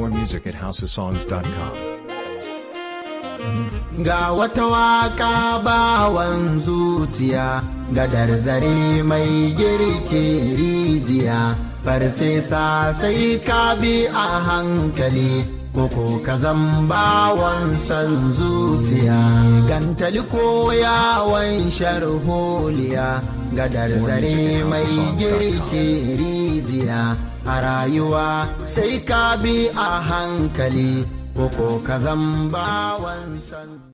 More music at houseofsongs.com. Ga wata waka bawan zuciya, gadar zare mai girke rijiya, farfesa sai ka bi a hankali, koko ka bawan san zuciya. Gantali ko yawon sharholiya, gadar zare mai girke rijiya, a rayuwa sai ka bi a hankali. koko ka bawan san